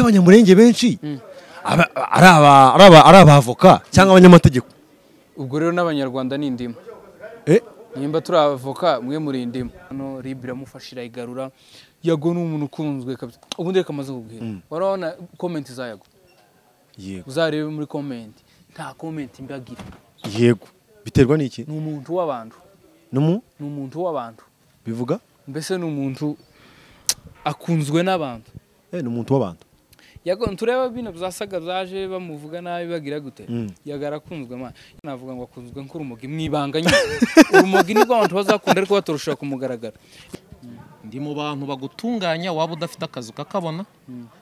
cy'abanyamurenge benshi aba- ari aba- ari aba- ari abavoka cyangwa abanyamategeko ubwo rero n'abanyarwanda ni indimu Eh, nimba turi abavoka mwe muri indimu hano rib iramufasha irayigarura yago ni umuntu ukunzwe kabisa ubundi reka amaze kubwira warabona komenti za yago yego uzarebe muri komenti nta komenti mbi agira yego biterwa n'iki ni umuntu w'abantu numu ni umuntu w'abantu bivuga mbese ni umuntu akunzwe n'abantu eh, ni umuntu w'abantu yago ntureba bino byasaga byaje bamuvuga nabi bagira gute Mm. yago arakunzwe man navuga ngo akunzwe nk'urumogi mu ibanga nyine urumogi nibwo abantu bazakunda ariko batarushaka kumugaragara ndi mu bantu bagutunganya waba udafite akazi ukakabona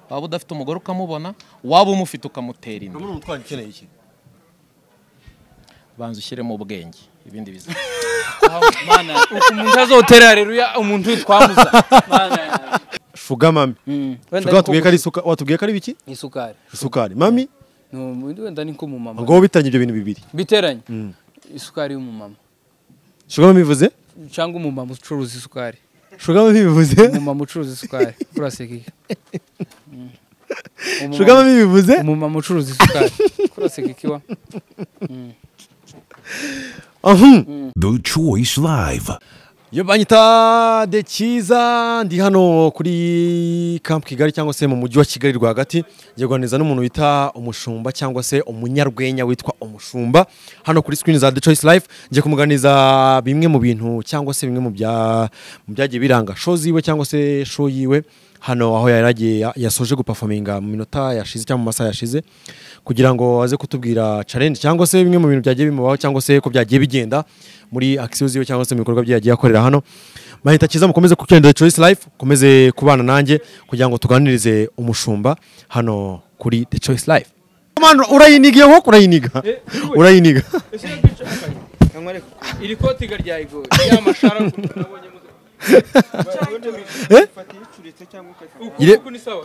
waba udafite umugore ukamubona waba umufite ukamutera inda ni umutwaro ukeneye iki banza ushyiremo ubwenge ibindi biza mana umuntu azotera haleluya umuntu witwamuza mana shuga mami wenda shuga watubwiye ko ari isuka watubwiye ko ari biki ni isukari isukari mami ni umuntu wenda ni nk'umumama ngo wowe bitangira ibyo bintu bibiri biteranye Mm. isukari y'umumama shuga mami bivuze cyangwa umumama ucuruza isukari shuga mami bivuze umumama ucuruza isukari kuraseka iki Mm. Umumama- shuga mami bivuze umumama ucuruza isukari kuraseka iki wa ahum The Choice Live. Yo banyita de cyiza ndi hano kuri Camp Kigali cyangwa se mu mujyi wa Kigali rwagati ngeguaniza n'umuntu bita umushumba cyangwa se umunyarwenya witwa umushumba hano kuri screen za The Choice Life ngiye kumuganiza bimwe mu bintu cyangwa se bimwe mu bya mu byagiye biranga show ziwe cyangwa se show yiwe hano aho yari agiye ya- yasoje guperforminga mu minota yashize cyangwa mu masaha yashize kugira ngo aze kutubwira challenge cyangwa se bimwe mu bintu byagiye bimubaho cyangwa se ko byagiye bigenda muri akisiyo ziwe cyangwa se mu bikorwa bye yagiye akorera hano mahita cyiza mukomeze kukendera choice life mukomeze kubana nanjye kugira ngo tuganirize umushumba hano kuri the choice life Mano, urayinigiye nko urayiniga urayiniga iri koti garya igoye ya mashara nabonye Eh? Fata iyo ucuritse cyangwa ukayifata Ire- uku ni sawa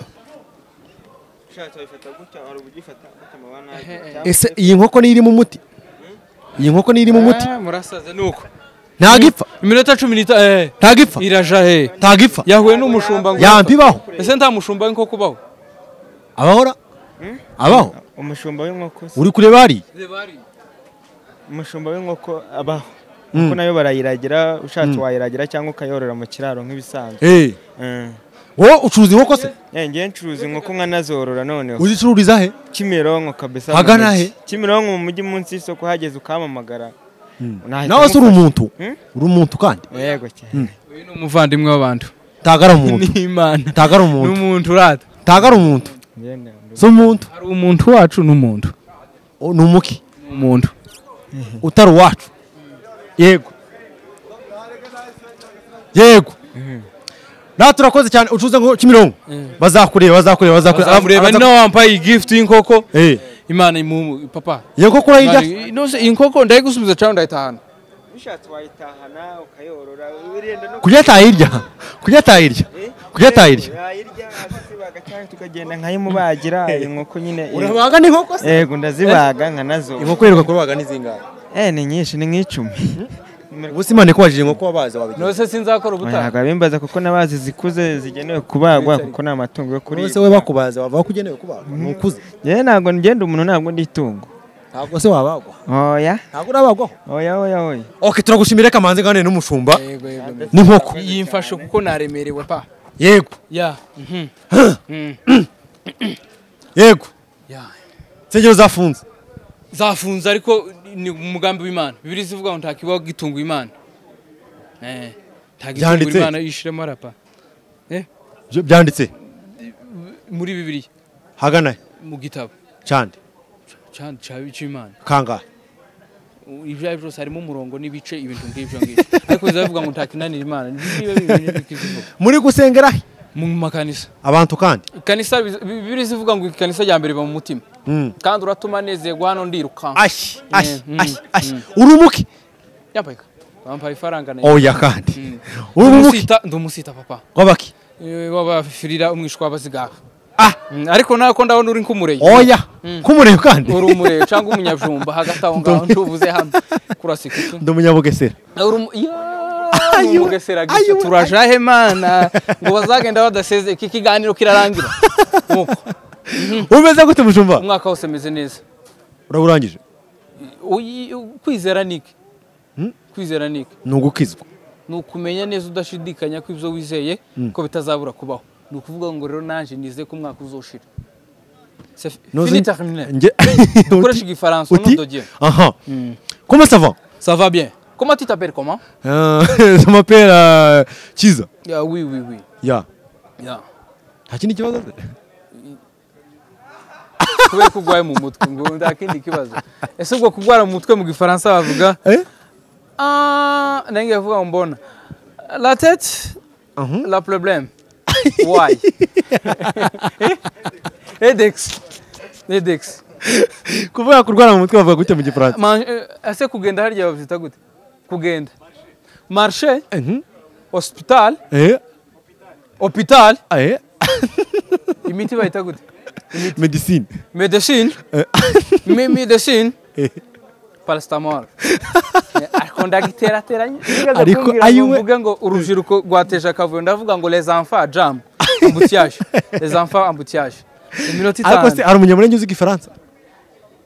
ushatse wayifata gutya hari ubugifata umutima wa nabi cyangwa ese iyi nkoko ni irimo umuti iyi nkoko ni irimo umuti Ah, murasaza ni uko ntago ipfa iminota cumi n'ita eh ntago ipfa iraja he ntago ipfa yahuye n'umushumba ngo yampibaho ese nta mushumba w'inkoko kubaho abahora abaho umushumba w'inkoko si- uri kureba hariya umushumba w'inkoko abaho kuko nayo barayiragira ushatse wayiragira cyangwa ukayorora mu kiraro nk'ibisanzwe Eh, Mm. wowe ucuruza inkoko se Eh, njyewe ncuruza inkoko nkanazorora noneho uzicururiza he kimironko kabisa mu Hagana mujyi. he? kimironko mu mujyi munsi y'isoko hageze ukampamagara Nahita nawe se uri mufasha. umuntu Hmm? uri umuntu kandi yego cyane uyu ni umuvandimwe w'abantu ntagara umuntu ni imana ntagara ni umuntu umuntu urata ntagara umuntu Njyewe ndabona- si umuntu hari umuntu wacu n'umuntu O- ni umuki ni umuntu utari uwacu yego yego natwe turakoze cyane ucuruza ngo kimironko bazakureba bazakureba bazakureba bazamureba ni nawe wambaye igifuti y'inkoko Eh, imana imumu papa iyo nkoko urayirya nose inkoko ndayigusubiza cyangwa ndayitahana ushatse wayitahana ukayorora urenda no kurya atayirya kurya atayirya kurya atayirya yayirya azibaga cyangwa tukagenda nkayimubagira inkoko nyine urabaga n'inkoko se yego ndazibaga nkanazo inkoko iheruka kubaga ni zingahe eh ni nyinshi ni nk'icumi ubu simane ko waje inkoko wabazi wabigira nose sinzakora ubutaha ntabwo abimbaza kuko n'abazi zikuze zigenewe kubagwa kuko ni amatungo yo ese kuribwa we bakubaze wava kugenewe kubaga ni ukuze njyewe ntabwo ngenda umuntu ntabwo ndi itungo ntabwo se wabagwa oya ntabwo urabagwaho oya oya oya ok turagushimira kamanzi ngane n'umushumba yego yego n'inkoko yimfashe kuko naremerewe pa yego ya mhm. Mhm. yego ya nsengero zafunze zafunze ariko ni umugambi w'imana bibiri zivuga ngo ntakibaho gitunga imana Eh, ntagitunga Byanditse. imana yishiremo arapa Byo- byanditse muri bibiri hagana he? mu gitabo candi ca- ca- c'imana kangahe ibyo ari byo byose harimo umurongo n'ibice ibintu ngibyo ngibyo ariko zivuga ngo ntakinanira imana niba bivuga muri gusengera he? mu makanisa abantu kandi kanisa bibiri zivuga ngo ikanisa rya mbere iba mu mutima Mm. kandi uratuma anezerwa hano ndirukanka ashi ashi Mm, mm, ashi ashi mm. uri umuki yambaye ka- bampaye ifaranga nayo oya kandi Mm. uri umuki Umusita- ndi umusita papa w'abaki Eh, wabafirira umwishwa w'abazigaha ah Mm, ariko nawe ko ndabona uri nk'umureye oya k'umureba kandi uri umureye cyangwa umunyabijumba hagati aho ngaho ntubuze hano kurasika iki ndi umunyabugesera Uri umu- Ya, umugesera gisa turajahe mana ngo bazagenda badaseze iki kiganiro kirarangira nk'uko umeze gute mushumba umwaka wose meze neza uraburangije Uyi- u- kwizera ni iki kwizera ni iki ni ugukizwa ni ukumenya neza udashidikanya ko ibyo wizeye ko bitazabura kubaho ni ukuvuga ngo rero nanjye nizeye ko umwaka uzoshira C'est Noze- fini terminé. Nge- dukoresha igifaransa Uti? uno dogiye aha comment ça va ça va bien comment tu t'appelles comment Euh, je m'appelle euh, Chiza yeah, oui oui oui ya yeah. nta kindi kibazo se? kubera ko urwaye mu mutwe ngo nta kindi kibazo ese ubwo kurwara mu mutwe mu gifaransa bavuga Eh? Ah, nange yavuga ngo mbona la tete Mhm. la problème why edex edex kuvuga kurwara mu mutwe bavuga gute mu gifaransa Man- eh, ese kugenda harya babyita gute kugenda marché Mhm. hospital eh hopital eh imiti bayita gute medicine medecine mi medecine Eh. palestamol ariko ndagiterateranye Ariko ayiwe- mvuge ngo urubyiruko rwateje akavuyo ndavuga ngo les enfants jam ambutiyage les enfants ambutiyage iminota ariko se itanu hari umunyamurenge uzi igifaransa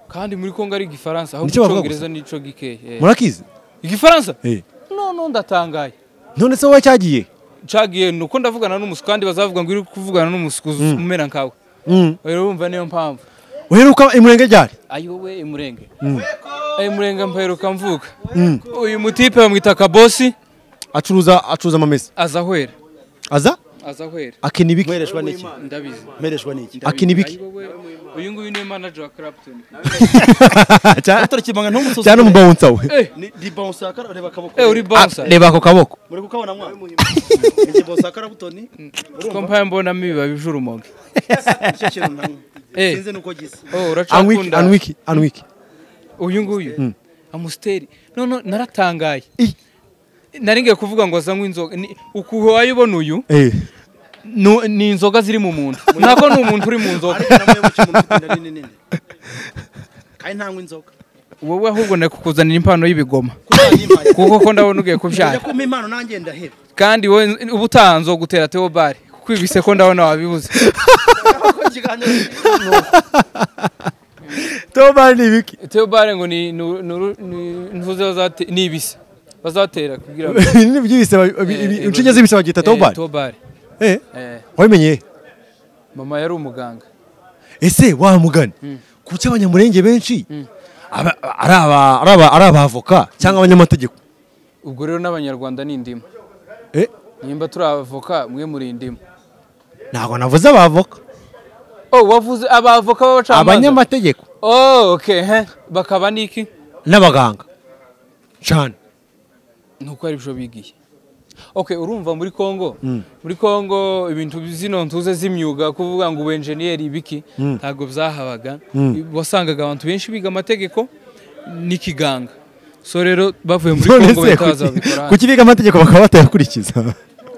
kandi muri kongo ari igifaransa ahubwo Nicyo bavuga icyongereza nico gikeye murakizi igifaransa eh no no ndatangaye none se wowe cyagiye cagiye ni uko ndavugana n'umusukandi bazavuga ngo uri kuvugana n'umusukuzi umera nkawe Mm. rero wumva niyo mpamvu uheruka imurenge ryari ayowe imurenge imurenge mpaheruka mvuka uyu mutipe bamwita kabosi acuruza acuruza amamesa aza ahwera aza aza ahwera akina ibiki mwereshwa n'iki ndabizi mwereshwa n'iki akina ibiki ayowe uyu nguyu niwe manager wa Clapton atore kibanga ntumusozi cyane umubawunsa we ni di bounce akara reba akaboko eh uri bonsa Ah, reba ako kaboko muri kukabona mwana ni di bounce akara butoni ko mpaye mbonamo ibibabi by'urumogi nicyo kintu ntamwe Eh. sinzi nuko gisa oh anwiki uracakunda anwiki anwiki uyu nguyu amusiteri none naratangaye Ih. nari ngiye kuvuga ngo azanywe inzoga Ni- ukuntu wayibona uyu eh nu- ni inzoga ziri mu muntu ntabwo ni umuntu uri mu nzoga ariko namuyoboke umuntu ufite inda nini nini kandi ntanywa inzoga wowe ahubwo nakukuzanira impano y'ibigoma kuko kuko ko ndabona ugiye kubyara Ujya kumpa impano nanjye ndaheba kandi wowe uba utanze wo gutera teo bare kuko ibi se ko ndabona wabibuze Kuko ikiganiro toba ni ibiki teo bare ngo ni nu- nuru- ni- ntuze bazate- ni ibise bazatera kugira ngo Ibintu by'ibise babi- ibi- ibi- Eh, inshinge z'ibise bagita toba Eh, teo bare eh Eh, wabimenye mama yari umuganga ese wa mugani kuki abanyamurenge benshi aba- ari aba- ari aba- ari abavoka cyangwa abanyamategeko ubwo rero n'abanyarwanda ni indimu eh nimba turi abavoka mwe muri indimu ntabwo navuze abavoka oh wavuze abavoka b'abacamanza abanyamategeko oh okay he bakaba niki n'abaganga cyane nuko ari byo bigiye okay urumva muri Kongo muri Kongo ibintu zino ntuze z'imyuga kuvuga ngo ubenjeniyeri ibiki ntabwo byahabaga wasangaga abantu benshi biga amategeko n'ikiganga so rero bavuye muri none Kongo se bitaza kuki- babikora hano kuki biga amategeko bakaba batayakurikiza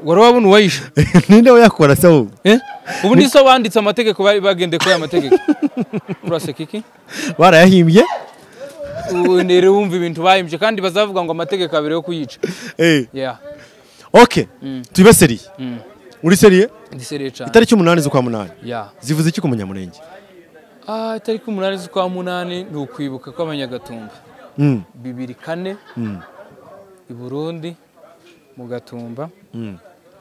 wari wabona uwayisha ninde uyakora se wowe eh ubu ni so banditse amategeko bari bagendeye kuri aya mategeko uraseka iki barayahimbye Ubu rero wumva ibintu bahimbye kandi bazavuga ngo amategeko abiri yo kuyica Eh, yeah ok tuyibe seriye uri seriye ndisereye cyane itariki umunani z'ukwa munani yeah zivuze iki ku munyamurenge Ah, itariki umunani z'ukwa munani ni ukwibuka kw'abanyagatumba Mm, bibiri kane i burundi mu gatumba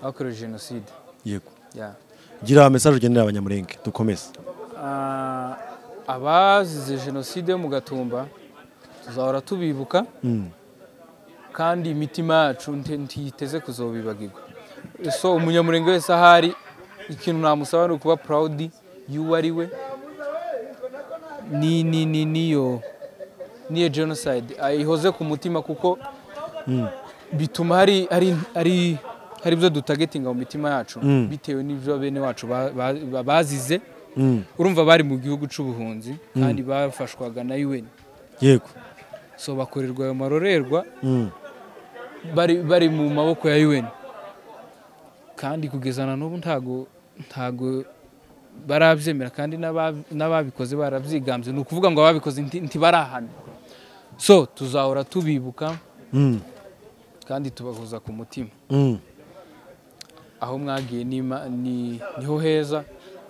hakorewe jenoside yego Ya. gira mesaje ugendera abanyamurenge dukomeze Ah, abazize jenoside yo mu gatumba tuzahora tubibuka kandi imitima yacu nti- ntiyiteze kuzobibagirwa so umunyamurenge wese ahari ikintu namusaba ni ukuba proud y'uwo ari we ni ni ni niyo niyo genocide ayihoze ku mutima kuko bituma hari hari hari hari ibyo dutagetinga mu mitima yacu bitewe n'ibyo bene wacu ba- ba- ba- bazize urumva bari mu gihugu cy'ubuhunzi kandi bafashwaga na UN yego so bakorerwa ayo marorerwa Mm. bari bari mu maboko ya UN kandi kugeza na n'ubu ntago ntago barabyemera kandi n'aba- n'ababikoze barabyigambye ni ukuvuga ngo ababikoze nti- ntibarahanwa so tuzahora tubibuka kandi tubahuza ku mutima Mm. aho mwagiye n'Ima- ni- niho heza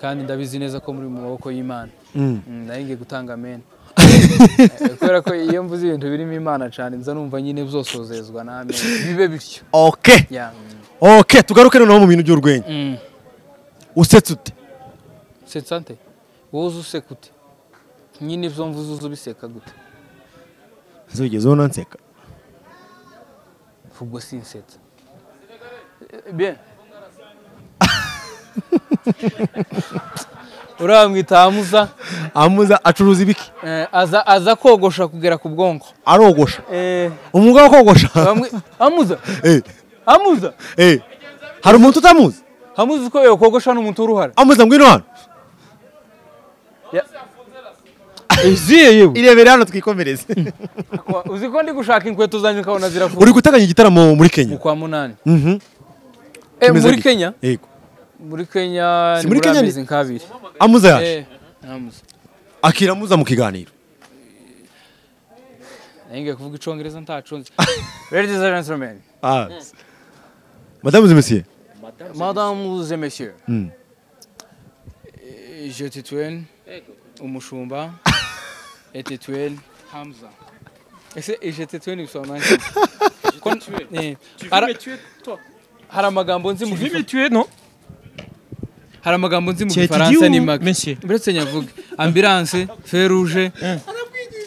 kandi ndabizi neza ko muri mu maboko y'imana Mm. Mm, nari ngiye gutanga amen Eh, kubera ko iyo mvuze ibintu birimo imana cyane nza numva nyine bizosozezwa n'amen bibe bityo okay Yeah. okay tugaruke noneho mu bintu by'urwenya Mm. usetse ute setsa nte wowe uzi useka ute nyine ibyo mvuze uzi ubiseka gute zigeze ubona nseka ubwo sinsetsa Eh, bien uriya mwita amuza amuza acuruza ibiki eh, aza aza kogosha kugera ku bwonko arogosha Eh, umwuga wo kogosha bamwe amuza Eh, amuza eh. hari umuntu utamuzi amuzi ko yokogosha n'umuntu w'uruhara amuza ngwino hano iziye yewe irebere hano twikomereze uzi ko ndi gushaka inkweto zanjye ukabona uri zirafunze guteganya igitaramo muri kenya mu kwa munani Mhm. Eh, Kimeze muri gute? kenya Yego. muri kenya Si muri ni muri Kenya ni- amezi nk'abiri amuza yaje Eh, amuza akira amuza mu kiganiro nange kuvuga icongereza ntacunze ladies and gentlemen Ah. madamu zimesiye madames et messieurs Mm. Eh, je tituel umushumba et tituel hamza ese ije tituel bisobanura iki hari amagambo nzi mu gifa- tuye no hari amagambo nzi mu Tiens, tu gifaransa dis ni où, make monsieur? uretse nyavuga ambulance fer rouge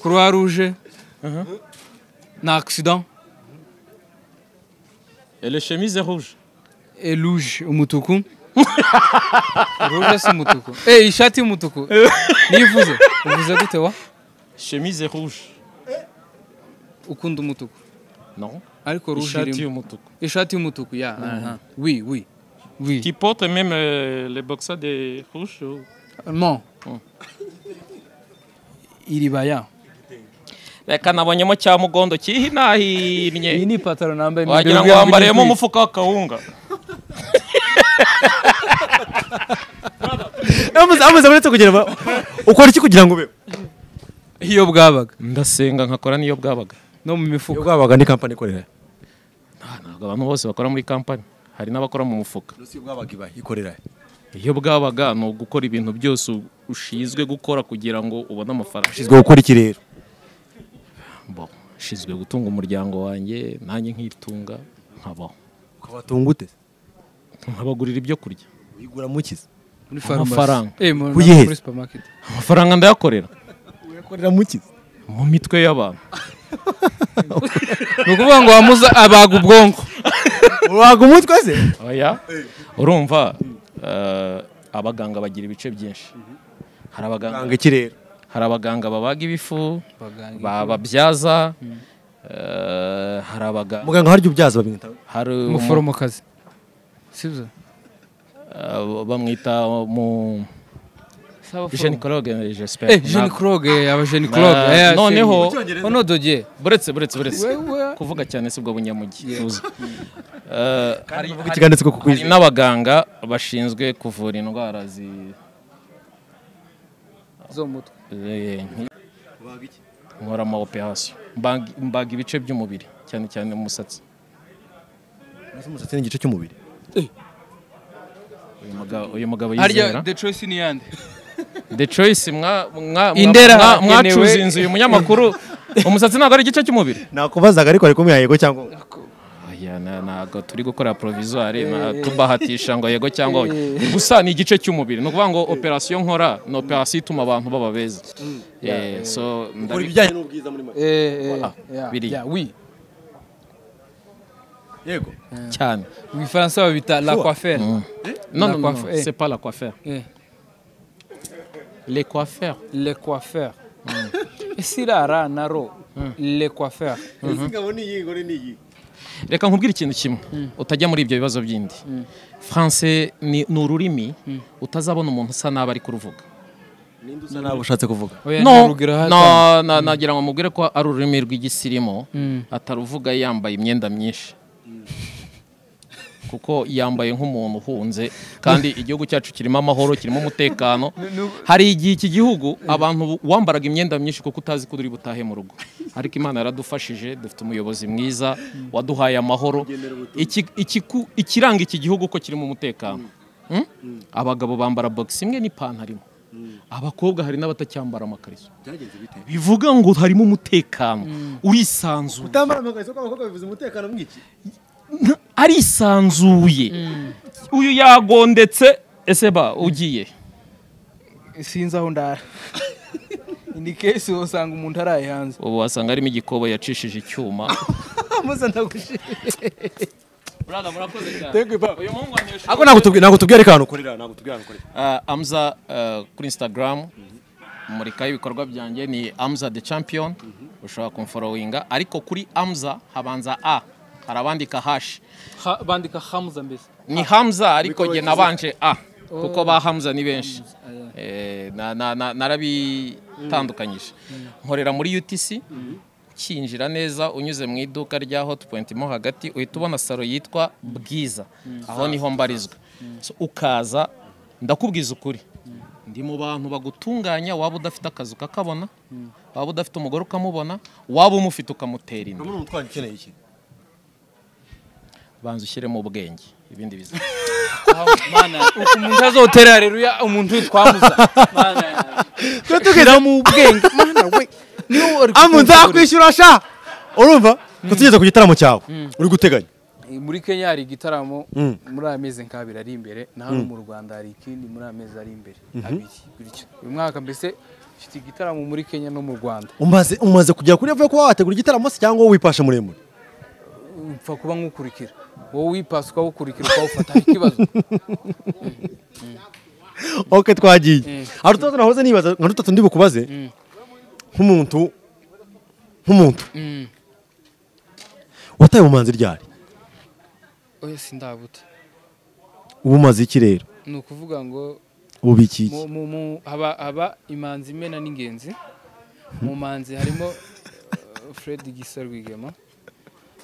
croix rouge na accident ele chemise rouge Eh, rouge umutuku rouge si umutuku eh ishati y'umutuku nivuze uvuze gute wa chemise rouge ukunda umutuku no ariko rouge ishati irimo y'umutuku ishati y'umutuku ya aha. oui oui oui qui porte même euh, les boxers de rouge ou- non iribaya reka nabonyemo cya mugondo iyi kihinahinnye ni ipataro nambaye wagira ngo wambariyemo umufuka w'akawunga amuza amuza uretse kugira ngo- ukora iki kugira ngo ube iyo bwabaga ndasenga nkakora niyo bwabaga no mu mifuka bwabaga ni kampani ikorera ntabwo abantu bose bakora muri kampani hari n'abakora mu mufuka bwabaga iba ikorera iyo bwabaga ni ugukora ibintu byose u- ushinzwe gukora kugira ngo ubone amafaranga ushinzwe gukora iki rero Bon, ushinzwe gutunga umuryango wanjye nanjye nkitunga nkabaho ukabatunga ute nkabagurira ibyo kurya uyigura mukiza muri farumasi Amafaranga. eh mu- Uyeze. muri supermarket amafaranga ndayakorera uyakorera mukiza mu mitwe y'abantu ni ukuvuga ngo wamuza abaga ubwonko waga umutwe se oya urumva eh, abaganga bagira ibice byinshi hari abaganga banga iki rero hari abaganga babaga ibifu bababyaza eh, hari abaganga muganga harya ubyaza babwitaho hari umu- umuforomokazi sibyo eh, bamwita mu genicologue j'espère Eh, Jean Kroge, aba Jean Kroge. Na- Eh, noneho- Seri- Ono dogier. buretse buretse buretse Wewe- kuvuga cyane si ubwo bunyamugi tuzi Eh, hari ikiganiro cyo hari kukwizera n'abaganga bashinzwe kuvura indwara zi zo mu mutwe. eh, nk- nkora ama operation Mbag- mbaga ibice by'umubiri cyane cyane umusatsi umusatsi ni igice cy'umubiri uyu mugabo uyu mugabo Harya yizera the choice ni yande. the choice mwa mwa Indera mwa- harakenewe. mwacuze inzu uyu munyamakuru umusatsi ntabwo ari igice cy'umubiri nakubazaga ariko ariko yego cyangwa oya. Aya, na- ntabwo turi gukora provisoire na tubahatisha ngo yego cyangwa oya. gusa ni igice cy'umubiri ni ukuvuga ngo operasiyo nkora ni operasiyo ituma abantu baba beza Eh, so Ukora ndabi- ibijyanye n'ubwiza muri make Eh, eh, Ah, yeah, biriya. yeah, oui. yego cyane Mu Gifaransa babita la coiffure. non non, non, coiffure, eh. c'est pas la coiffure Eh, les coiffeurs Le coiffeur. Sirara naro. Le coiffeur. izi ngabo ni iyi ngore ni iyi reka nkubwire ikintu kimwe utajya muri ibyo bibazo byindi français ni ni ururimi utazabona umuntu usa nabi ari kuruvuga ninde usa nabi ushatse kuvuga Oya, no ntarugero hata. no, na- nagira ngo mubwire ko ari ururimi rw'igisirimu ataruvuga yambaye imyenda myinshi kuko yambaye nk'umuntu uhunze kandi igihugu cyacu kirimo amahoro kirimo umutekano hari igihe iki gihugu abantu wambaraga imyenda myinshi kuko utazi ko uri butahe mu rugo ariko imana yaradufashije dufite umuyobozi mwiza waduhaye amahoro Iki- ikiku- ikiranga iki gihugu ko kirimo umutekano Hmm? abagabo bambara box imwe n'ipantaro imwe abakobwa hari n'abatacyambara amakariso bivuga ngo harimo umutekano urisanzuye utambara amakariso kw'abakobwa bivuze umutekano mw'iki arisanzuye uyu yagondetse ese ba ugiye sinzi aho ndara indi kesi usanga umuntu araye hanze ubu wasanga harimo igikobo yacishije icyuma amaze ndagushije uyu muhungu anesha ntabwo nagutubwira ntabwo tubwira ahantu ukorera ntabwo tubwira ahantu ukorera amza eh, kuri instagram murikaho ibikorwa byanjye ni amza the champion ushobora kumforowinga ariko kuri amza habanza a hari abandika hashi bandika hamuza mbese ni hamza ariko jye nabanje a kuko ba hamza ni benshi Eh, na- na- na- narabitandukanyije nkorera muri utc ukinjira neza unyuze mu iduka rya hot point mo hagati uhita ubona salo yitwa bwiza aho niho mbarizwa So, ukaza ndakubwiza ukuri ndi mu bantu bagutunganya waba udafite akazi ukakabona waba udafite umugore ukamubona waba umufite ukamutera inda umuntu utwara ukeneye iki banza ushyiremo ubwenge ibindi biza umuntu azotera hareruya umuntu twamuza mana twe tugeze mu bwenge amu nzakwishyura sha urumva tutugeze ku gitaramo cyawe uri guteganya muri kenya hari igitaramo Mm. muri aya mezi nk'abiri ari imbere na hano mu rwanda hari ikindi muri aya mezi ari imbere abiri gutyo uyu mwaka mbese mfite igitaramo muri kenya no mu rwanda umaze umaze kugera kuri avuye kuba wategura igitaramo se cyangwa wowe wipashe muremure mpfa kuba nk'ukurikira wowe wipasa ukawukurikira ukawufata hari ikibazo oke twagiye hari utubazo nahoze nibaza nka dutatu ndi bukubaze nk'umuntu nk'umuntu Mm. wataye ubumanzi ryari oya sindabuta ubu umaze iki rero ni ukuvuga ngo ubu biki iki mu- mu- mu- haba haba imanzi imena n'ingenzi mu manzi harimo eh, fred gisa rwigema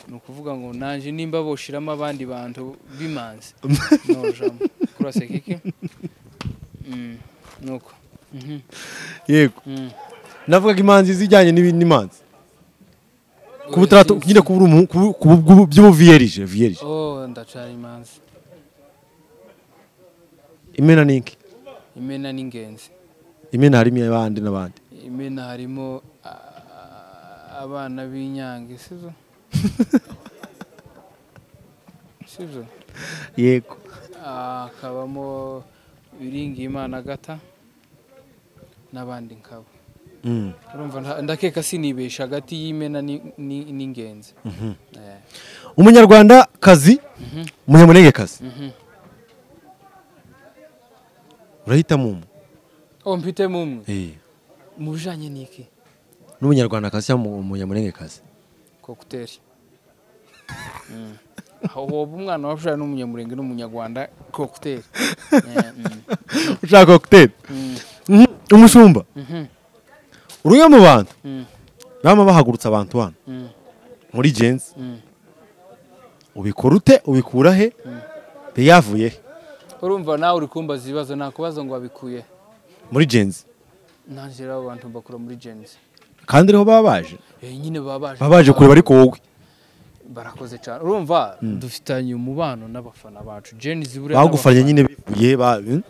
ni ukuvuga ngo nanje nimba boshiramo abandi bantu b'imanzi nojamo kurase kiki Mm, nuko Mhm, yego mm. navugaga imanzi zijyanye n'ibi- n'imanzi kuba utaratu- Sinzi. nyine kuba uri umu- kuba- kuba- kuba- by'ubuviyerije viyerije oh ndacana imanzi imena ni iki imena n'ingenzi imena harimo abandi n'abandi imena harimo ah, abana b'inyange sibyo sibyo yego hakabamo biringiyimana agata n'abandi nkabo Mm. urumva nta- ndakeka sinibesha hagati y'imena ni- ni- n'ingenzi Eh, umunyarwanda kazi umunyamunenge kazi urahitamo umwe oh mpite mu mwe Eh, mu bijyanye n'iki n'umunyarwanda kazi cyangwa umunyamunenge kazi kokuteri Mm. aho woba umwana wabashora n'umunyamurenge n'umunyarwanda kokuteri Eh, mm. ushaka kokiteri Mhm, umushumba uri umwe mu bantu Mm. baba bahagurutse abantu hano Mm. muri jenzi Mm. ubikora ute ubikura he yavuye he urumva nawe uri kumbaza ibibazo nakubaza ngo wabikuye muri jenzi nanjye rero abo bantu mbakura muri jenzi kandi ariho baba baje Eh, nyine baba baje baba baje kureba ariko wowe barakoze cyane urumva dufitanye umubano n'abafana bacu jenny zibura bagufanye nyine bivuye ba- mm,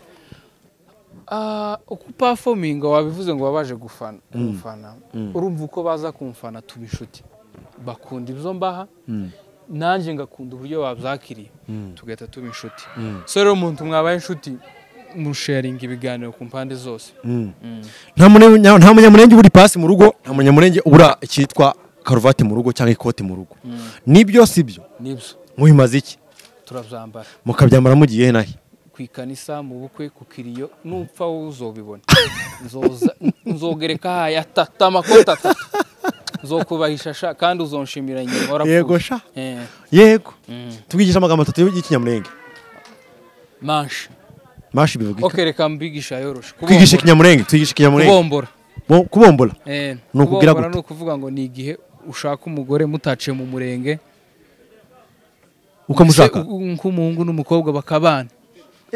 uko upafominga wabivuze ngo baba baje gufana kumfana urumva uko baza kumfana tuba inshuti bakunda ibyo mbaha nanjye ngakunda uburyo babyakiriye tugahita tuba inshuti so rero umuntu mwabaye inshuti musharinga ibiganiro ku mpande zose mm. nta mune- nya- nta munyamurenge ubura ipasi mu rugo nta munyamurenge ubura icyitwa karuvati mu rugo cyangwa ikoti mu rugo nibyo si byo nibyo mubimaze iki turabyambara mukabyambara mugiye he na he ku ikanisa mu bukwe ku kiriyo nupfa wowe uzobibona Nzoza- nzogereka haya atatu amakoti atatu nzokubahisha sha kandi uzonshimira nyuma warapfuye Yego sha. Eh, yego mm. tubigisha amagambo atatu y'ikinyamurenge manshi mashi bivuga iki ok reka mbigisha yoroshe kwigisha ikinyamurenge twigisha ikinyamurenge kubombora Bo- kubombora Eh, Ni ukubwira kubombora gute? ni ukuvuga ngo ni igihe ushaka umugore mutaciye mu murenge ukamushaka Mbese u- u- nk'umuhungu n'umukobwa bakabana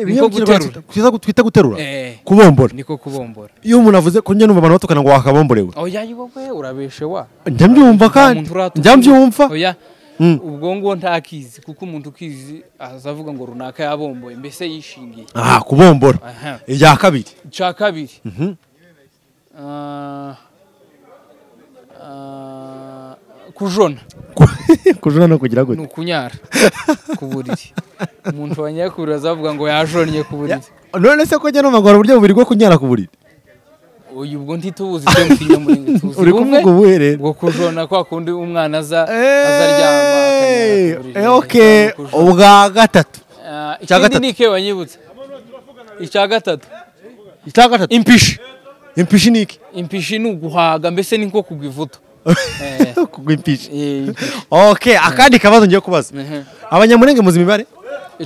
Ibihe mu Kinyarwanda guterura. twita gu- twita guterura Eh. kubombora niko kubombora iyo umuntu avuze ko njye numva abantu batukana ngo wakabomborewe oya wowe urabeshe wa njya mbyumva kandi Nta muntu uratuka. njya mbyumva oya Mm. ubwo ngo ntakizi kuko umuntu ukizi azavuga ngo runaka yabomboye mbese yishingiye aha kubombora aha irya kabiri cya kabiri Mhm. Ah, ah, kujona kujuna no kugira gute ni ukunyara ku buriri umuntu wanyara ku buriri azavuga ngo yajonnye ku buriri none se ko njya numva ngo hari uburyo bubiri bwo kunyara ku buriri uyu ubwo ntitubuzi ibyo mu kinyamuringo tuzi uri bumwe kuvuga ubuhe rero bwo kujona kwa kundi umwana aza Eh, azaryama akanyara ku eh, buriri, okay cyangwa kujona. ubwa gatatu Ah, Icya ikindi gatatu. ni ike wanyibutsa icya gatatu icya gatatu impishi impishi ni iki impishi ni uguhaga mbese ni nko kugwa ivuto Eh, kugwa impishi eh, okay akandi kabazo ngiye kubaza ehe, abanyamurenge muzi imibare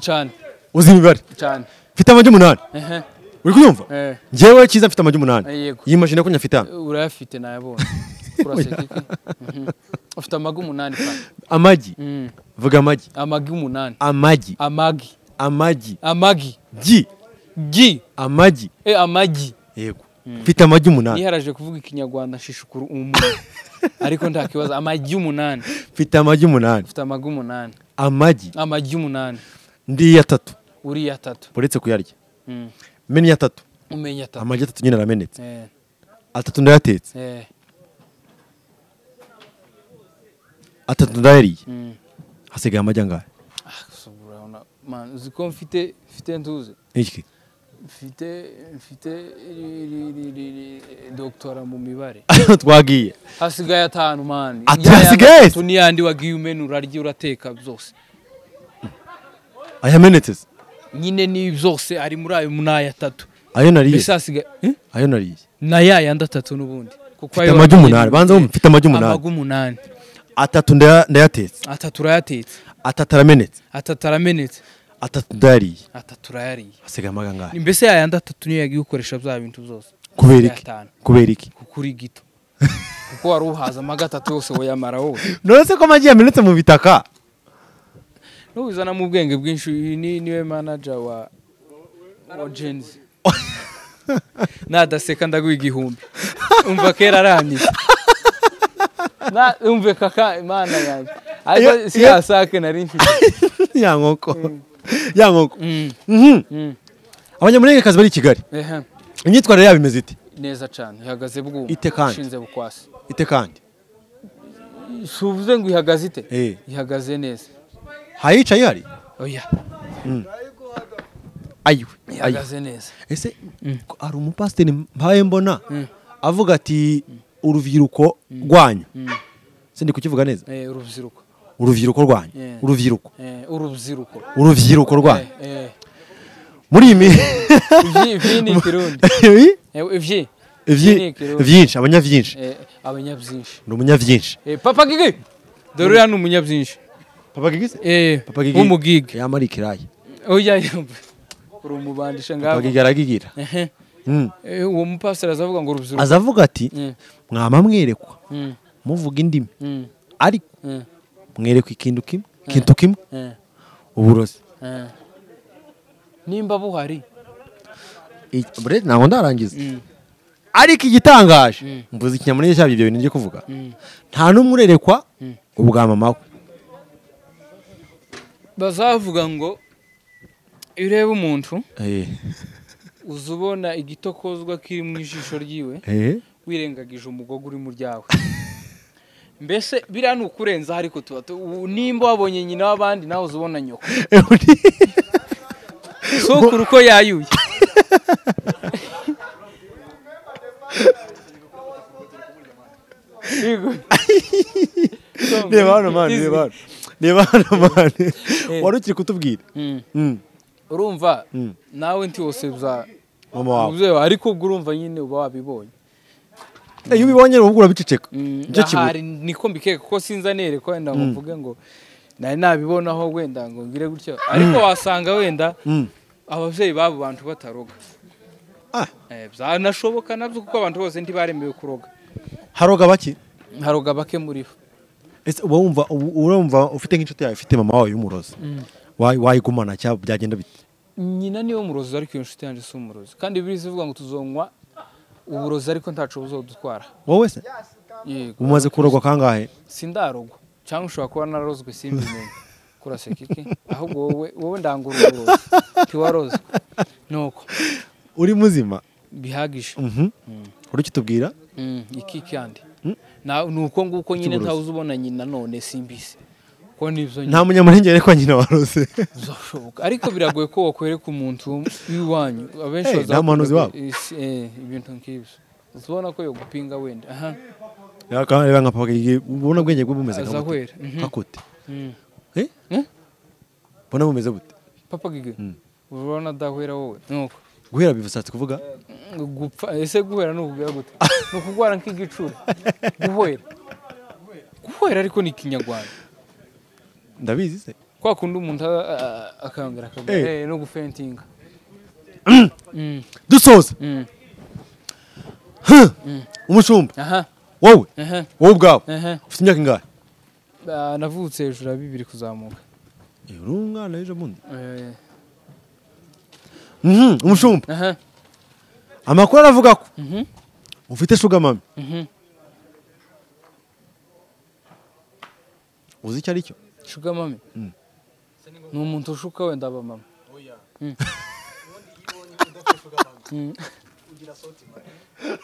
cyane uzi imibare cyane mfite amagi umunani ehe, uri kuyumva eh, njyewe cyiza mfite amagi umunani yego yimashini ko nyafite hano urayafite nayabonye uraseka iki Mhm. ufite amagi umunani kandi. amagi Mm, vuga amagi amagi umunani amagi amagi amagi amagi gi gi amagi eh, amagi yego mfite amagi umunani niharaje kuvuga ikinyarwanda shishukuru umuntu ariko nta kibazo amagi umunani mfite amagi umunani ufite amagi umunani amagi amagi umunani ndiye atatu uriye atatu uretse kuyarya Mm. meniye atatu umenye atatu amagi atatu nyine aramenetse Eh, atatu ndayatetse eh, atatu ndayariye mm. hasigaye amagi angahe Ah, gusa urabona, man, uzi ko mfite mfite ntuzi iki mfite mfite iri- iri- iri- iri- iri- doktora mu mibare twagiye hasigaye atanu mani Ati Ya yandi hasigaye? atatu n'iyandi wagiye umena urarya urateka byose ayamenetse se nyine ni byose ari muri ayo muri aya atatu ayo nariye mbese hasigaye Eh? ayo nariye na ya yandi atatu n'ubundi kuko mfite amagi umunani banza wumve mfite amagi umunani amagu umunani atatu ndaya- ndayatetse atatu urayatetse atatu aramenetse atatu aramenetse atatu ndayariye atatu urayariye hasigaye amagi angahe mbese ya yandi atatu niyo yagiye ukoresha bya bintu byose kubera iki Atanu. kubera iki kuko uri gito kuko wari uhaza amagi atatu yose wayamara wowe none se ko amagi yamenetse mu bitaka n'ubizana mu bwenge bwinshi uyu ni niwe manager wa wa jenzi nadaseka ndaguha igihumbi umva kera arangiza Na- umve kaka imana yanjye ariko Iyo- si iyo- ya sake nari mfite ya nkoko ya nkoko Mm, Mhm. mm. abanyamurengekazi bari i kigali ehe. imyitwarire yabo imeze ite neza cyane ihagaze bwuma Ite kandi? ishinze bukwasi ite kandi si uvuze ngo ihagaze ite Eh. ihagaze neza hayicaye hari oya ayiwe ayiwe ihagaze neza ese ko hari umupasiteri mpaye mbona avuga ati urubyiruko rwanyu se ndi kukivuga neza Eh, urubyiruko urubyiruko rwanyu Yeah. urubyiruko Eh, urubyiruko urubyiruko rwanyu Eh, eh. muri iyi mi- ivyi ivyi ni ikirundi Ibi? Eh, ivyi Ivyi- ni ikirundi. byinshi abanyabyinshi Eh, abanyabyinshi ni umunyabyinshi Eh, papa gigi dore uriya ni umunyabyinshi papa gigise Eh, papa gigi w'umugigi yamara ikirayi oya yumva uri umubandisha papa ngaho gigi aragigira Ehe. Mm. Eh, uwo mupasiteri azavuga ngo urubyiruko azavuga ati Mm, mwaba mwerekwa mm, muvuga indimi mm, ariko mm, mwerekwa ikintu kimwe ikintu kimwe eh, uburozi eh. nimba buhari Iki- bre ntabwo ndarangiza Mm. ariko igitangaje Mm. mvuze ikinyamurenge cyabyo ibyo bintu ngiye kuvuga Mm. nta n'umwe urerekwa ubwa mama we bazavuga ngo iyo ureba umuntu Eh, uza ubona igitokozwa kiri mu ijisho ryiwe eh, wirengagije umugogo uri mu ryawe mbese biriya ni ukurenzaho ariko tuba tu- ubu nimba wabonye nyina w'abandi nawe uza ubona nyoko eh, uri- sokuru uko yayuye Yego. reba hano mani reba hano reba hano mani wari ukiri kutubwira Mm. Mm, urumva Mm. nawe nti wose uza- mama wawe uza- ariko ubwo urumva nyine uba wabibonye iyo ubibonye uba urabiceceka Mm, nicyo aha kibuye hari- niko mbikeka kuko sinza nereko wenda ngo mvuge ngo nari nabibonaho wenda ngo ngire gutyo ariko wasanga wenda Mm. ababyeyi b'abo bantu bataroga Ah. Eh, byanashoboka nabyo kuko abantu bose ntibaremewe kuroga haroga baki haroga bake muri bo ese uba wumva u- urumva ufite nk'inshuti yawe ifite mama wawe y'umurozi Wayi- wayigumana cyangwa byagenda bite nyina niwe murozi ariko iyo nshuti yanjye si umurozi kandi biriza ivuga ngo tuzonywa uburozi ariko ntacu buzodutwara wowe se Yego. umaze kurogwa kangahe sindarogwa cyangwa ushobora kuba narozwe simbimenye kuraseka iki ahubwo wowe wowe ndangura uburozi ntiwarozwe nuko uri muzima bihagije uri kitubwira Mm, iki kandi Na- ni uko nguko nyine Cy'uburozi. ntawe uzubona nyina none simbizi ko nibyo nyine nta munyamurengere ko nyina warose bizashoboka ariko biragoye ko wakwereka umuntu w'iwanyu abenshi Eh, bazakunda nta muhanuzi ko- wabo. Isi- eh, ibintu nk'ibyo uzabona ko yagupinga wenda aha reba nka papa Gigi, ubona ubwenge bwe bumeze nka bute? azahwera Mhm. nka kute Mm. Eh? Eh? mbona bumeze bute papa gige urabona adahwera wowe nuko guhera bivusatse kuvuga gupfa ese guhera ni ukubwira gute ni ukugwara nk'igicura guhwera guhwera ariko ni ikinyarwanda ndabizi se kwa kundi umuntu a- a- akangara akagwa Eh. eh, no gufentinga Mm, dusoza mm. umushumba aha wowe aha wowe ubwawe aha ufite imyaka ingahe Ah, navutse hejuru ya bibiri kuzamuka Eh, uri umwana w'ejo bundi Eh, Mhm, umushumba aha amakuru aravuga ko Mhm. ufite shuga mami Mhm. uzi icyo ari cyo shuga mami Mm. ni umuntu ushuka wenda aba mama Mm. Mm.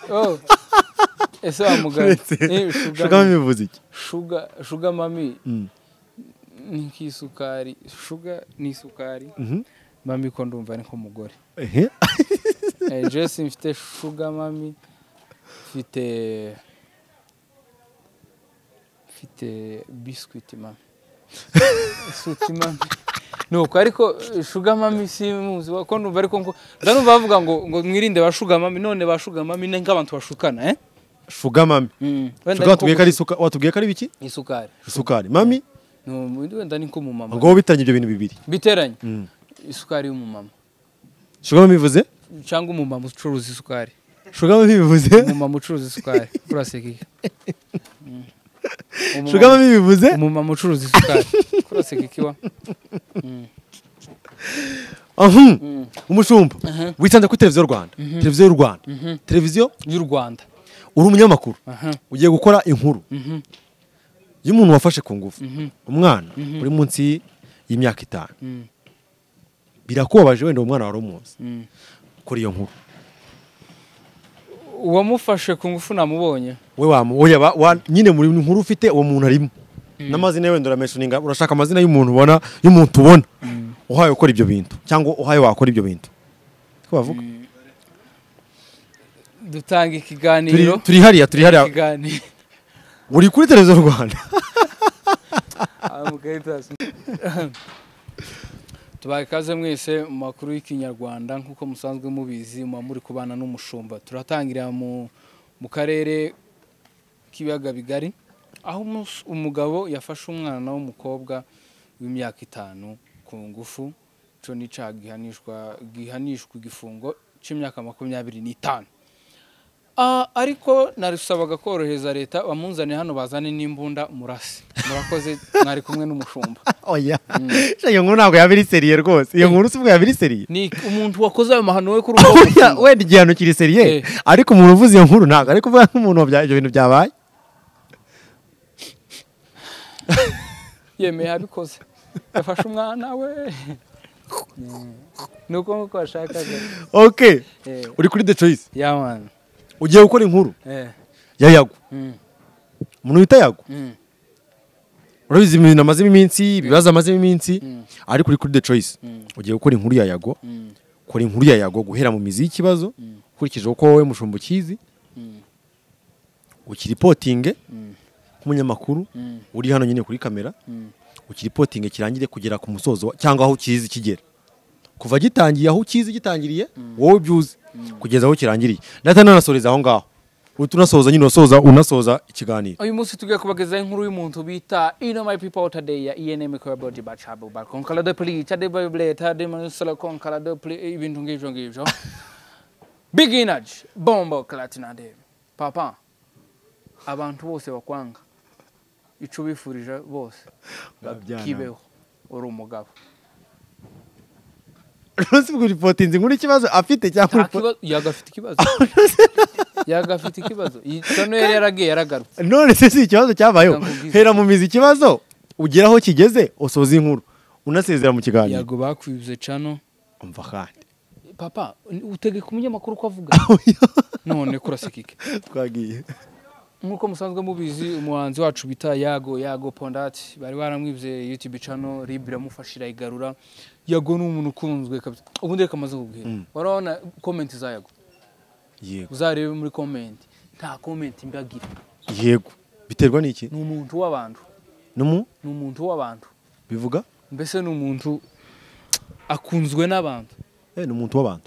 Oh. ese wamugana shuga mami bivuze iki shuga shuga mami Mm. ni nk'isukari shuga ni isukari Mhm. mami ko ndumva ari nk'umugore Ehe. Eh, jesi mfite shuga mami mfite mfite biscuit mami suti mami nuko ariko eh, shuga mami simuzi ko ndumva ariko ngo ndanumva bavuga ngo ngo mwirinde ba shuga mami none ba shuga mami ni nk'abantu bashukana eh shuga mami mm. shuga watubwiye ko ari isuka watubwiye ko ari biki isukari isukari mami Ni- wenda ni nk'umumama ngo wowe bitaranye ibyo bintu bibiri biteranye Mm. isukari y'umumama shuga mami bivuze cyangwa umumama ucuruza isukari shuga mami bivuze umumama ucuruza isukari kuraseka iki Mm. Umumama- shuga mami bivuze umumama ucuruza isukari kuraseka iki wa Mhm. umushumba witanze kuri televiziyo rwanda televiziyo y'u rwanda televiziyo y'u rwanda uri umunyamakuru Aha. ugiye gukora inkuru y'umuntu wafashe ku ngufu umwana uri munsi y'imyaka itanu Mm. birakubabaje wenda uwo mwana wari umuzi Mm. kuri iyo nkuru uwamufashe ku ngufu namubonye we wamu- oya, wa- wa- nyine muri nkuru ufite uwo muntu arimo n'amazina ye wenda uramenshoninga urashaka amazina y'umuntu ubona y'umuntu ubona uhaye ukora ibyo bintu cyangwa uhaye wakora ibyo bintu Ko bavuga turi dutanga ikiganiro turi hariya turi hariya ikiganiro uri kuri televiziyo rwanda Ah, mugahita hasi. tubaha ikaze mwese mu makuru y'ikinyarwanda nk'uko musanzwe mubizi muba muri kubana n'umushumba turatangirira mu mu karere k'ibiyaga bigari aho umus- umugabo yafashe umwana w'umukobwa w'imyaka itanu ku ngufu cyo ni icyaha gihanishwa gihanishwa igifungo cy'imyaka makumyabiri n'itanu Ah, ariko narusabaga korohereza leta bamunzane hano bazane n'imbunda murase murakoze mwari kumwe n'umushumba oya iyo nkuru ntabwo yaba iri seriye rwose iyo nkuru si ubwo yaba iri seriye ni umuntu wakoze ayo mahano we kuri uwo Oya, wenda igihano kiri seriye Eh. ariko umuntu uvuze iyo nkuru ntabwo ari kuvuga nk'umuntu wabya- ibyo bintu byabaye yemeye abikoze yafashe umwana we ni uko nk'uko washakaga ok Eh. uri kuri the choice yamana ugiye gukora inkuru ya yago umuntu wita yago urabizi ibintu amazemo iminsi ibibazo amazemo iminsi ariko uri kuri the choice ugiye gukora inkuru ya yago kora inkuru ya yago guhera mu mizi y'ikibazo ukurikije uko wowe mushumba ukizi ukiripotinge nk'umunyamakuru uri hano nyine kuri kamera ukiripotinge kirangire kugera ku musozo wa- cyangwa aho ukizi kigera kuva gitangiye aho ukizi gitangiriye wowe byuzi kugeza aho kirangiriye ndahita nanasoreza aho ngaho uhita unasoza nyine unasoza unasoza ikiganiro uyu munsi tugiye kubagezaho inkuru y'umuntu bita ino my people today ya enm corabodi bacabu bakonkara de pli cadebabule tademanusolo konkara de pli ibintu ngibyo ngibyo big energy bombo clatinade papa abantu bose bakwanga icyo ubifurije bose Babyara. kibeho uri umugabo uzi kuripotinze inkuru ikibazo afite cyangwa Nta uripoti kibazo- yaga afite ikibazo yaga afite ikibazo Iyi- samuel yaragiye yaragarutse none se si ikibazo cyabayeho Ndakubwiza. hera mu mizi ikibazo ugera aho kigeze usoza inkuru unasezera mu kiganiro yago bakwibuze cano umva kandi papa utegeka umunyamakuru ko avuga none kurasekike twagiye nk'uko musanzwe mubizi umuhanzi wacu bita yago yago pondati bari baramwibye yutube cano ribu iramufasha irayigarura yago ni umuntu ukunzwe kabisa ubundi reka amaze kubwira warabona komenti za yago yego uzarebe muri komenti nta komenti mbagira yego biterwa n'iki ni umuntu w'abantu no mu ni umuntu w'abantu bivuga mbese ni umuntu akunzwe n'abantu eh ni umuntu w'abantu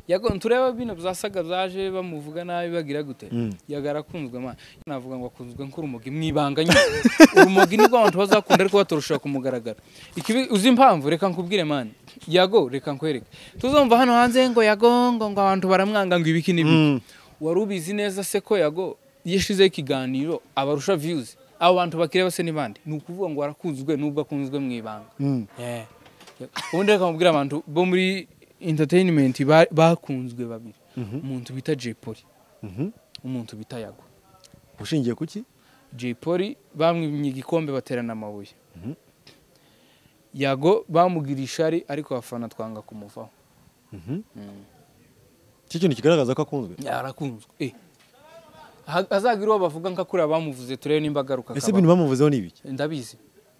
yago ntureba bino byasaga byaje bamuvuga nabi bagira gute Mm. yago arakunzwe ma navuga ngo akunzwe nk'urumogi mu ibanga nyine urumogi nibwo abantu bazakunda ariko baturushira kumugaragara ikibi uzi impamvu reka nkubwire mani yago reka nkwereke tuzumva hano hanze ngo yago ngo ngo abantu baramwanga ngo ibiki n'ibi Mm. wari ubizi neza se ko yago iyo ashizeho ikiganiro abarusha viyuzi abo bantu bakireba se ni bande ni ukuvuga ngo arakunzwe n'ubwo akunzwe mu ibanga Mm. Yeah. ubundi reka mubwire abantu bo muri entertainment ba- bakunzwe babiri umuntu bita Jay Polly Mhm. umuntu bita Yago ushingiye ku ki Jay Polly bamwimye igikombe baterana amabuye Yago bamugira ishari ariko abafana twanga kumuvaho cyo kintu kigaragaza ko akunzwe yarakunzwe eh Ha- hazagira uwo bavuga nka kuriya bamuvuze turebe nimba agaruka ese akabaho. ibintu bamuvuzeho ni ibiki ndabizi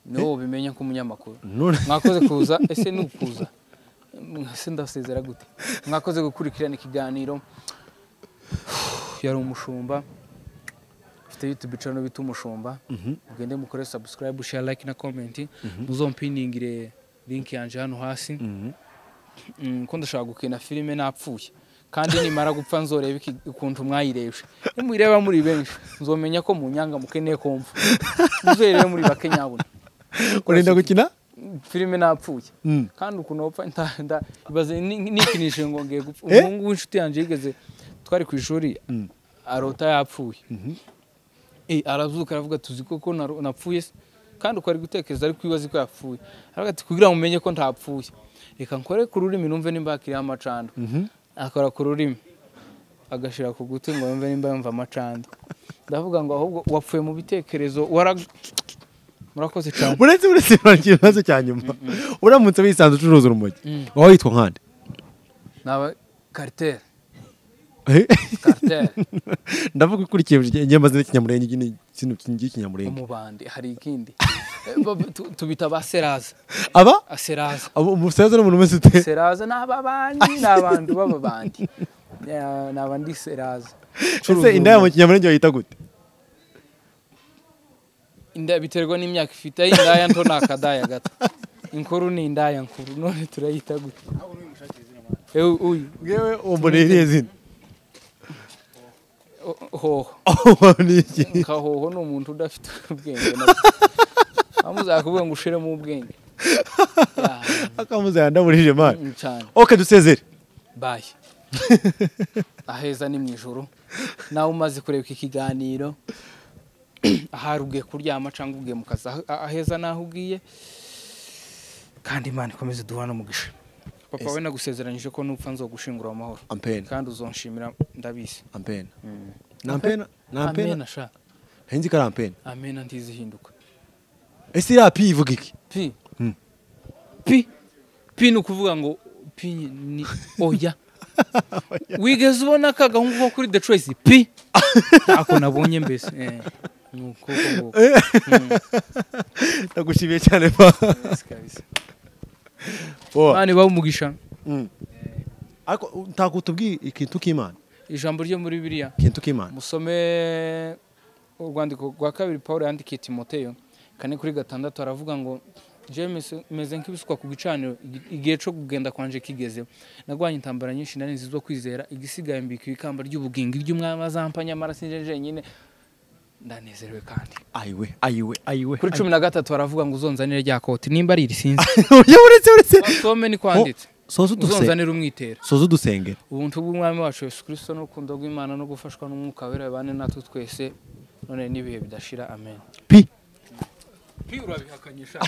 niwo ubimenya nk'umunyamakuru none mwakoze kuza ese ni ukuza ese ndasezera gute mwakoze gukurikirana ikiganiro yari umushumba ufite youtube channel bita umushumba mugende mukore subscribe share like na comment muzompiningire link yanje hano hasi Mm, ko ndashaka gukina filime napfuye kandi nimara gupfa nzoreba iki- ukuntu mwayirebye nimuyireba muri benshi nzomenya ko munyanga mukeneye kumva muzerere muri bake nyabuna urenda gukina filime napfuye Mm. kandi ukuntu wapfa nda- nda- ibaze ni- nikinishe ngo ngiye gupfa umuhungu w'inshuti yanjye yigeze twari ku ishuri arota yapfuye Eh, arazuka aravuga tuzi koko naru- napfuye se?" kandi uko ari gutekereza ariko wibaza ko yapfuye aravuga ati kugira ngo umenye ko ntapfuye reka nkore ku rurimi numve nimba hakiriho amacandwe akora ku rurimi agashira ku guti ngo yumve nimba yumva amacandwe ndavuga ngo ahubwo wapfuye mu bitekerezo wara murakoze cyane uretse uretse urangije ikibazo cya nyuma uramutse wisanze ucuruza urumogi waba witwa nkande naba kariteri Eh? kariteri ndavuga ukurikije inyamazina y'ikinyamurenge iki ni ikintu cy'ikinyamurenge umubandi hari ikindi Eh, bab- tu- tubita ba seraza aba aseraza abo- umusaza n'umuntu umeze ute seraza ni ababandi ni abantu b'ababandi Eh, ni abandi seraza ese indaya mu kinyamurenge bayita gute inda biterwa n'imyaka ifite aho indaya nto ni akadaya gato inkuru ni indaya nkuru none turayita gute Eh, u- uyu ngewe umboneye iriya zina o- hoho Umboneye iki? kahoho ni umuntu udafite ubwenge na bwo. bamuzakavuga ngo ushiremo ubwenge Yeah, akamuzaya ndamurije mani mm, cyane oke dusezere bayi aheza ni mu ijoro nawe umaze kureba iki kiganiro ahari ugiye kuryama cyangwa ugiye mu kazi Ah- aheza naho ugiye kandi imana ikomeze duhana umugisha papa we nagusezeranyije ko nupfa nzogushingura amahoro ampena kandi uzonshimira ndabizi ampena ni ampena ni ampena amena sha nzi ko ari ampena amena ntizihinduka ese iriya pi ivuga iki pi Mm. pi pi ni ukuvuga ngo pi ni oya wigeze ubona aka gahungu ko kuri the choice pi ntako nabonye mbese Eh, ni uko nguko. ndagushimiye cyane pa Yes, kabisa. Boa. Imana ibahe umugisha Mm. ariko ntabwo tubwiye ikintu k'imana ijambo ryo muri biriya ikintu k'imana musome urwandiko rwa kabiri paul yandikiye timoteyo kane kuri gatandatu aravuga ngo james meze nk'ibisukwa ku gicaniro igi- igihe cyo kugenda kwanje kigeze nagwanye intambara nyinshi nari nzi zo kwizera igisigaye mbika ikamba ry'ubugingo iry'umwami azampa nyamara sinje jenyine ndanezerewe kandi ayiwe ayiwe ayiwe kuri cumi na gatatu baravuga ngo uzonzanire rya koti nimba ari irisinzi ayiwe uretse uretse some ni kwanditse soza udusenge uzonzanire umwitero soza udusenge ubuntu bw'umwami wacu yesu kirisito n'urukundo rw'imana no gufashwa n'umwuka wera bane natwe twese none n'ibihe bidashira amen pi urabihakanyisha